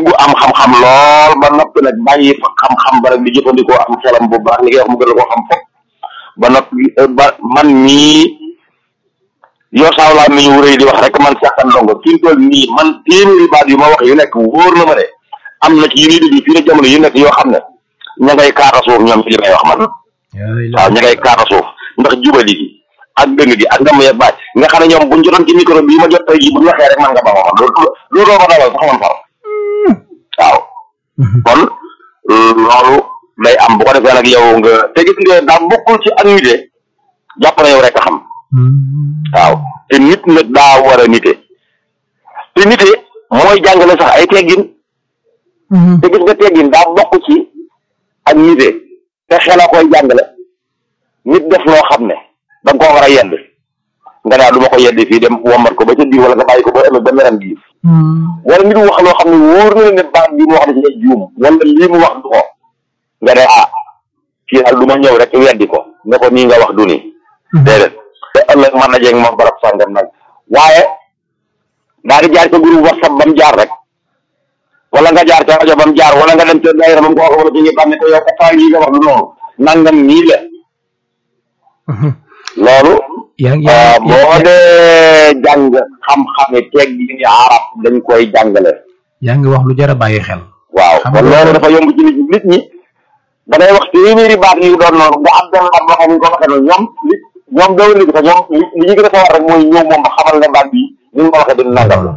bu am xam-xam lool ba noppi nag bàyyi fa xam-xam ba rek di jëfandikoo am xelam bu baax li ngay wax mu gën la koo xam fop ba noppi ba man mii yoo saaw laa mi ñu wuree di wax rek man seqan ndongo fi mu toll nii man téeméeri baat yu ma wax yu nekk wóor na ma ne am na ci yu ñuy dégg fii ne jamono yu nekk yoo xam ne ña ngay kaata suuf ñoom ci li may wax man waaw ña ngay kaata suuf ndax jubali gi ak dëng gi ak ndam ya baaj nga xam ne ñoom buñ jotoon ci micro bii ma jot tey jii buñ waxee rek man nga ba ma wax loolu loolu doo ko dalal sax man far waaw kon loolu day am bu ko defee nag yow nga te gis nga daa bokkul ci annuité jàpp na yow rek a xam waaw te nit nag daa war a nite te nite mooy jàngale sax ay teggin te gis nga teggin daa bokk ci ak nite te xel a koy jàngale nit def loo xam ne da nga koo war a yedd nga naa du ma ko yedd fii dem wombat ko ba ca biir wala nga bàyyi ko ba ëllëg ba meram biir wala nit wax loo xam ne wóor na ne baat bi mu wax da ci juum wala lii mu wax du ko nga ne ah fii daal du ma ñëw rek weddi ko ne ko nii nga wax du nii déedéet te ëllëg mën na jeeg moom barab sàngam nag waaye daa di jaar ca groupe whatsapp ba mu jaar rek wala nga jaar ca rajo ba mu jaar wala nga dem ca daayira ba mu ko wax wala ci ñi xam ne te yow kat lii nga wax du noonu nangam nii la loolu boo dee jàng xam-xame teg gi ni arab dañ koy jàngale yaa ngi wax lu jar a bàyyi xel waaw kon loolu dafa yomb ci nit nit ñi da ngay wax téeméeri baat yu doon noonu nga am benn baat boo xam ne ko waxee noonu ñoom li ñoom dawal nit ko ñoom li li ñu gën a sawar rek mooy ñëw moom xamal ne baat bi ni nga ko waxee dina nangam la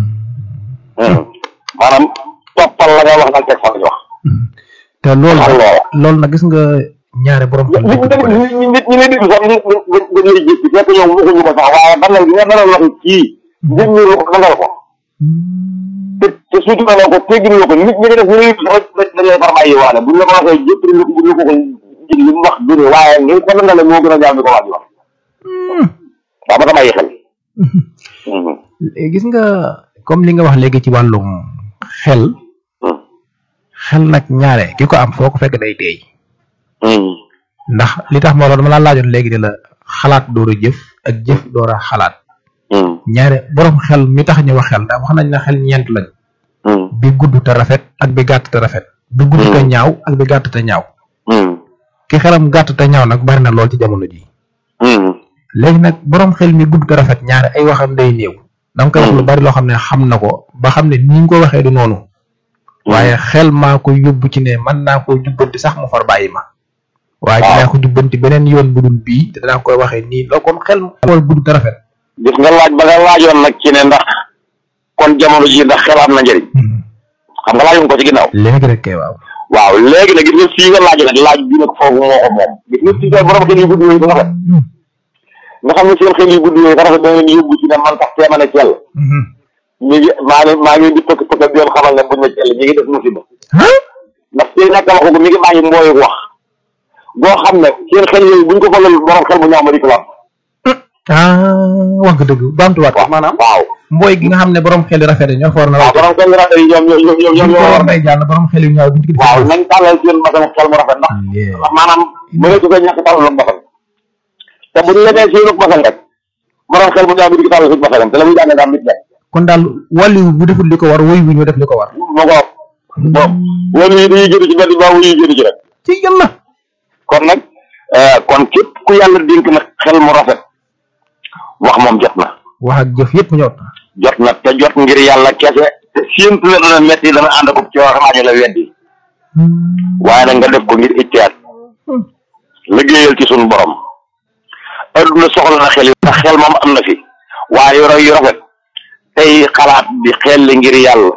maanaam toppal la nga wax nag teg fa la ñu wax te loolu loolu nag gis nga ñaare borom xel nit ñi nit ñi lay déglu sax nga nga lay jékki fekk ñoom waxuñu ko sax waaye dangal bi nga dalal wax kii nit ñi ko dangal ko te te surtout na ko teggin ko nit ñi nga def ñu sax dañ lay far bàyyi waale buñ la ko waxee jëpp ñu ko ñu ko ko jig li mu wax du ne waaye ngeen ko dangale moo gën a gaaw bi ko wax di wax waaw ba ta bàyyi xel gis nga comme li nga wax léegi ci wàllum xel xel nag ñaare ki ko am foo ko fekk day teey ndax li tax moo loolu dama laa laajoon léegi de la xalaat door a jëf ak jëf door a xalaat ñaare borom xel mi tax ñu wax xel ndax wax nañ ne xel ñeent lañ bi gudd te rafet ak bi gàtt te rafet bi gudd te ñaaw ak bi gàtt te ñaaw ki xelam gàtt te ñaaw nag bari na lool ci jamono ji léegi nag borom xel mi gudd te rafet ñaare ay waxam day néew da nga koy wax lu bari loo xam ne xam na ko ba xam ne ni nga ko waxee du noonu waaye xel maa ko yóbbu ci ne mën naa koo jubbanti sax mu far bàyyi ma waaye dinaa ko jubbanti beneen yoon bu dul bii te danaa koy waxee nii loo kon xel mooy gudd te rafet gis nga laaj ba nga laajoon nag ci ne ndax kon jamono ji ndax xel am na njëriñ xam nga laajoon ko ci ginnaaw léegi rek kay waaw waaw léegi nag gis nga fii nga laaj nag laaj bi nag foofu moo ko moom gis nga fii kay borom xel yu gudd yooyu ba rafet nga xam ne seen xel yu gudd yooyu ba rafet da leen yóbbu ci ne man sax teema ne cell ñu ngi maa ngi maa ngi di pëkk pëkk di leen xamal ne buñ ne cell ñu ngi def musiba ndax tey nag wax ko mi ngi bàyyi mbooyu wax boo xam ne seen xel yooyu buñ ko falal borom xel mu ñaaw ma di ko ah wax nga dëgg baamtuwaat ko maanaam waaw mbooy gi nga xam ne borom xel yi rafet ñoo fa war na waaw borom xel yu rafet yi ñoom ñoom ñoom ñoom ñoo war nay jàll borom xel yu ñaaw bi waaw nañ tàllal seen basam xel mu rafet ndax ndax maanaam mënee su ko ñàkk tàllal basam te bu ñu la nee seenu basam rek borom xel mu ñaaw bi di ko tàllal suñu basam te la muy jàng daal nit nekk kon daal wàllu bu deful li ko war woy wi ñu def li ko war moo ko bon wàllu yi dañuy jënd ci benn ba wuyu jënd ci rek ci yàlla kon nag kon képp ku yàlla dénk nag xel mu rafet wax moom jot na wax ak jëf yëpp ñëw jot na te jot ngir yàlla kese te séentu ne dana metti dana ànd ko ci wax ñu la weddi waaye nag nga def ko ngir ittiyaat liggéeyal ci suñu borom adduna soxla na xel yi ndax xel moom am na fi waaye yu yu rafet tey xalaat di xel li ngir yàlla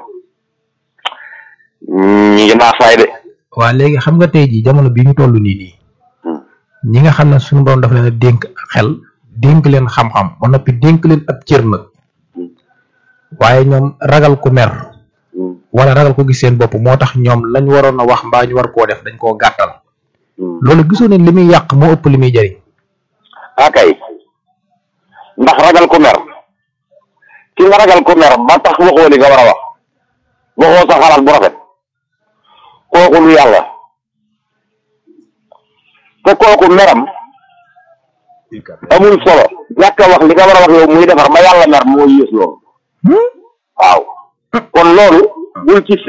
ñi ngi naasaay de waa léegi xam nga tey jii jamono bii ñu toll nii nii ñi nga xam ne suñu borom dafa leen a dénk xel dénk leen xam-xam ba noppi dénk leen ab cër nag waaye ñoom ragal ku mer wala ragal ko gis seen bopp moo tax ñoom lañ waroon a wax mbaa ñu war koo def dañ koo gàttal loolu gisoo ne li muy yàq moo ëpp li muy jëriñ akay ndax ragal ku mer ki nga ragal ku mer ba tax waxoo li nga war a wax waxoo sa xalaat bu rafet kooku lu yàlla te kooku meram amul solo ñàkk a wax li nga war a wax yow muy defar ba yàlla mer moo yées loolu waaw kon loolu bul ci